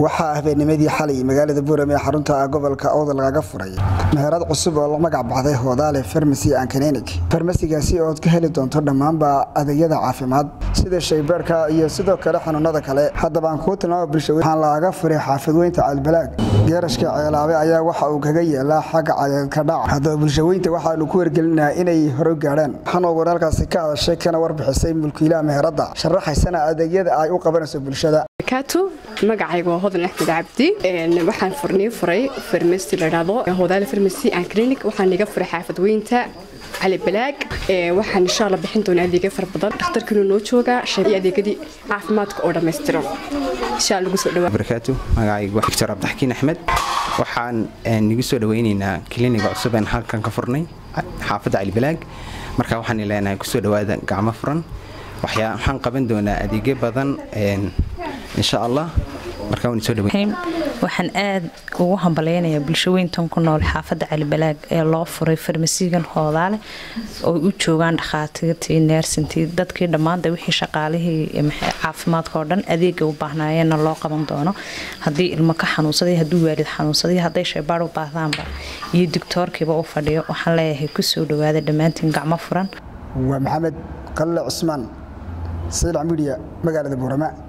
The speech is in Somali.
waxaa habeennimadii xalay magaalada buurame ee xarunta gobolka owdal lagaga furay meherad cusub oo la magac baxday hoodaale farmasi ankaninig farmasigaasi ood ka heli doonto dhammaanba adeegyada caafimaad sida shaybaarka iyo sidoo kale xanuunada kale haddaba aan kuu tilmaama bulsha waxaan lagaga furay xaafadweynta caalbalaag geerashka ceelaabe ayaa waxa uu kaga yeelaa xagga cadeedka dhaca haddaba bulshaweynta waxaanu ku wargelinaha inay hore gaadhaan waxaan oo waraalkaasi ka hadashay kana warbixisay mulkiilaha meheradda sharaxaysana adeegyada ay u qabanayso bulshada magacayga waa hodan axmed cabdi waxaan furnii furay farmasi ladhahdo hodaale farmasi and clinic waxaan iga furay xaafadweynta cali balaag waxaan insha alla bixin doonaa adeegyo fara badan dhakhtarkiinu noo joogaa iyo adeegyadii caafimaadka oo dhammaystiran insha alla ugu soo dhawaa barakaatu magacaygu waa doctor cabdixakiin axmed waxaan nigu soo dhawaynaynaa kliniga cusub aan halkan ka furnay xaafadda cali balaag marka waxaan leenahay kusoo dhawaada gacmo furan waxaan qaban doonaa adeegyo badan insha allah waxaan aad ugu hambalaynayaa bulshaweyntan ku nool xaafadda calibalaag ee loo furay farmasigan hoodaale oo u joogaan dhakhaatiirtii neersintii dadkii dhammaanta wixii shaqaalihii caafimaadka oo dhan adeega u baahnaayeenna loo qaban doono haddii ilmo ka xanuunsaday hadduu waalid xanuunsaday hadday shaybaar u baahdaanba iyo digtoorkiiba u fadhiyo waxaan leeyahay kusoo dhawaada dhammaantiin gacmo furan waa maxamed qalle cusmaan saylac midiya magaalada buurama